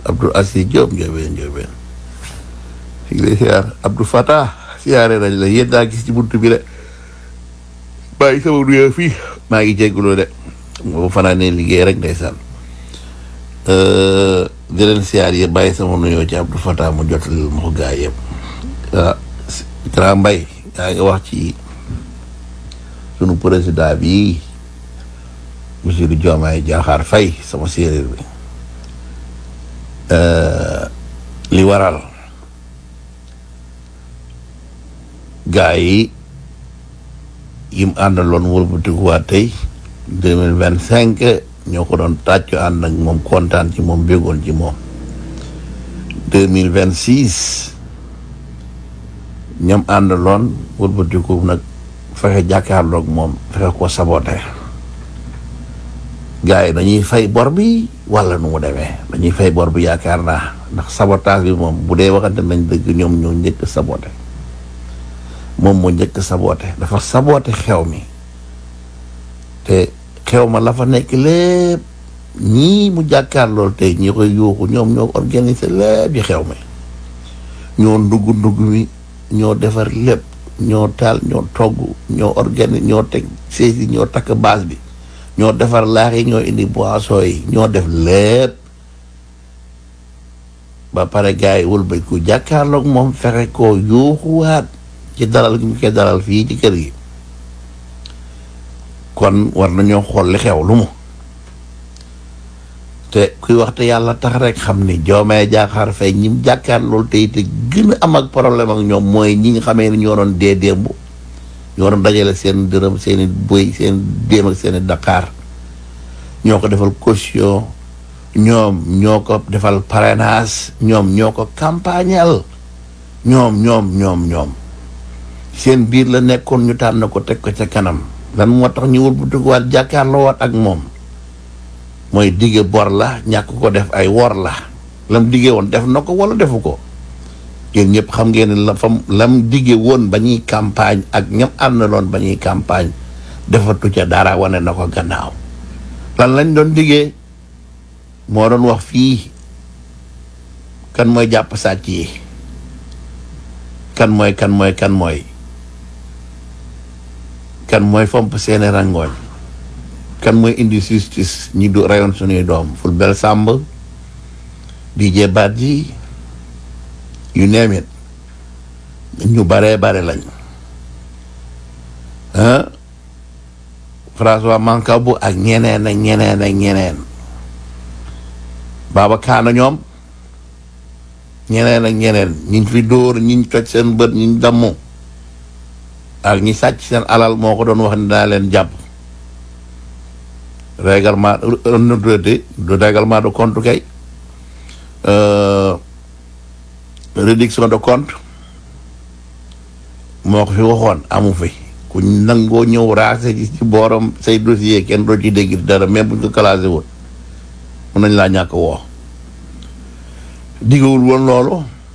Abdou Assis Diop Ndiobène Ndiobène fi ngi lay siyaar Abdou Fatah siyaare nañ la yéen daa gis ci buntu bi de bàyyi sama nuyoo fii maa ngi jégalu de moo fanaanee liggéey rek ndeysaan di leen siyaar yi bàyyi sama nuyoo ci Abdou Fatah mu jotal ma ko gaa yëpp ah Grand Mbaye yaa ngi wax ci sunu président bi monsieur Diomaye Diakhar Faye sama séeréer bi li waral gaa yi yim àndaloon wëlbatikuwaat tey deux mille vingt cinq ñoo ko doon tàccu ànd ak moom kontaan ci moom béggoon ci moom deux mille vingt six ñoom àndaloon wëlbatiku nag fexe jàkkaarloog moom fexe ko sabote gars yi dañuy fay bor bi wala nu mu demee dañuy fay bor bi yaakaar naa ndax sabotage bi moom bu dee waxante nañ dëgg ñoom ñoo njëkk sabote moom moo njëkk sabote dafa sabote xew mi te xew ma la fa nekk lépp ñii mu jàkkaar lool tey ñi koy yuuxu ñoom ñoo organisé lépp yi xew mi ñoo ndugg ndugg mi ñoo defar lépp ñoo taal ñoo togg ñoo organise ñoo teg saisi ñoo takk base bi ñoo defar laax yi ñoo indi boisson yi ñoo def lépp ba pare gars yi wëlbaj ko jàkkaarloog moom fexe koo yuuxuwaat ci dalal gi ñu koy dalal fii ci kër gi kon war nañoo xool li xew lu mu te kuy waxte yàlla tax rek xam ni Diomaye Diakhar Faye ñim jàkkaar loolu tey te gën a am ak problème ak ñoom mooy ñi nga xamee ni ñoo doon dee démb ñoo doon dajale seen dërëm seeni bëy seen déem ak seeni Dakar ñoo ko defal caution ñoom ñoo ko defal parrainage ñoom ñoo ko campagnal ñoom ñoom ñoom ñoom seen biir la nekkoon ñu tànn ko teg ko ca kanam lan moo tax ñu wul bu dugwaat jàkkaarloo waat ak moom mooy dige bor la ñàkk ko def ay wor la lam dige woon def na ko wala defu ko yéen ñëpp xam ngeen ne la fam lam dige woon ba ñuy campagne ak ñam àndaloon ba ñuy campagne defatu ca dara wane na ko gannaaw lan lañ doon digee moo doon wax fii kan mooy jàpp sàcc yi kan mooy kan mooy kan mooy kan mooy fomp seeni rangooñ kan mooy indi justice ñi du rayoon suñuy doom Fulbert Sambou Didier Badji you name it ñu baree bare lañ ah François Mancabou ak ñeneen ak ñeneen ak ñeneen Baba Kaana ñoom ñeneen ak ñeneen ñiñ fi dóor ñiñ toj seen bët ñiñ dammu ak ñi sàcc seen alal moo ko doon wax ne daa leen jàpp règlement de du règlement de compte kay réduction de compte moo ko fi waxoon amu fi ku nangoo ñëw raase ci ci booram say dossier kenn doo ci dégg dara même buñ ko classé woon mun nañ laa ñàkk woo diggawul woon loolu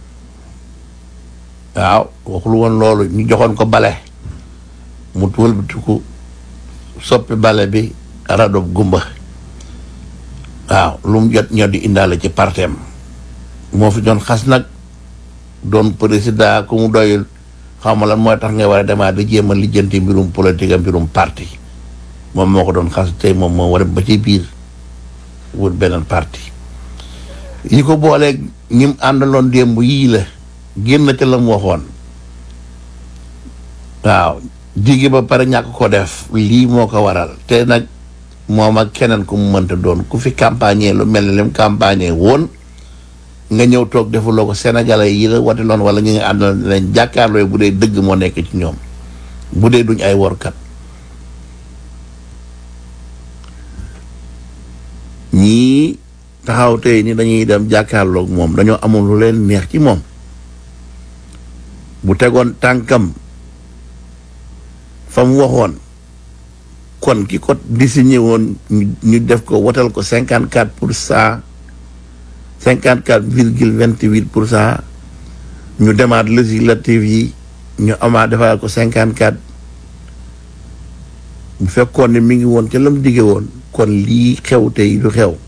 waaw waxul woon loolu ñu joxoon ko bale mu wëlbatiku soppi bale bi radob gumba waaw lu mu jot ñoo di indaale ci partem moo fi doon xas nag doon président ku mu doyul xaw ma lan mooy tax nga war a demaat di jéem a lijjanti mbirum politique ak mbirum parti moom moo ko doon xas tey moom moo war a ba ci biir wut beneen parti ñi ko booleeg ñim àndaloon démb yii la génn ca la mu waxoon waaw diggi ba pare ñàkk ko def lii moo ko waral te nag moom ak keneen ku mu mënta doon ku fi campagne lu mel ne lim campagne woon nga ñëw toog defuloo ko sénégalais yi la wate loon wala ñu nga àndal leen jàkkaarloo bu dee dëgg moo nekk ci ñoom bu dee duñ ay workat ñii taxaw tey ni dañuy dem jàkkaarloog moom dañoo amul lu leen neex ci moom bu tegoon tànkam fa mu waxoon kon ki ko désigné woon ñu def ko wotal ko cinquante quatre pour cent cinquante quatre virgule vingt huit pour cent ñu demaat législative yi ñu amaat defaat ko cinquante quatre bu fekkoon ne mi ngi woon ca lam digge woon kon lii xew tey du xew